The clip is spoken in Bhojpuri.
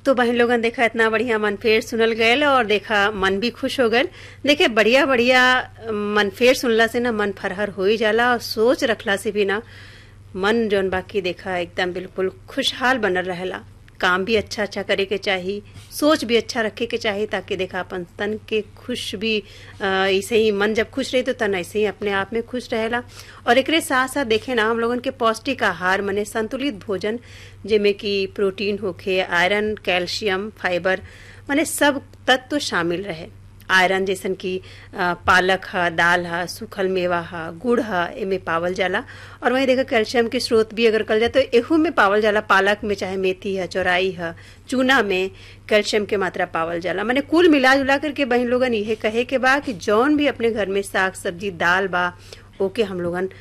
तो बहन लोगन देखा इतना बढ़िया मनफेर सुनल गयल और देखा मन भी खुश हो गयल देखे बढ़िया बढ़िया मनफेर सुनला से ना मन फरहर हो ही जाला और सोच रखला से भी ना मन जौन बाकी देखा एकदम बिल्कुल खुशहाल बनल रहेला काम भी अच्छा अच्छा करे के चाही सोच भी अच्छा रखे के चाही ताकि देखा अपन तन के खुश भी अ, ऐसे ही मन जब खुश रही तो तन ऐसे ही अपने आप में खुश रहेला और एकरे साथ साथ देखे ना हम लोगन के पौष्टिक आहार मने संतुलित भोजन जेमे कि प्रोटीन होखे आयरन कैल्शियम फाइबर मने सब तत्व शामिल रहे आयरन जैसन कि अ, पालक ह दाल ह सूखल मेवा ह गुड़ ह एमे पावल जाला और वहीं देखा कैल्शियम के स्रोत भी अगर कल जाए तो एहू में पावल जाला पालक में चाहे मेथी है चौराई है चूना में कैल्शियम के मात्रा पावल जाला मैंने कुल मिला जुला करके बहन लोगन इहे कहे के बा कि जौन भी अपने घर में साग सब्जी दाल बा ओके हम लोगन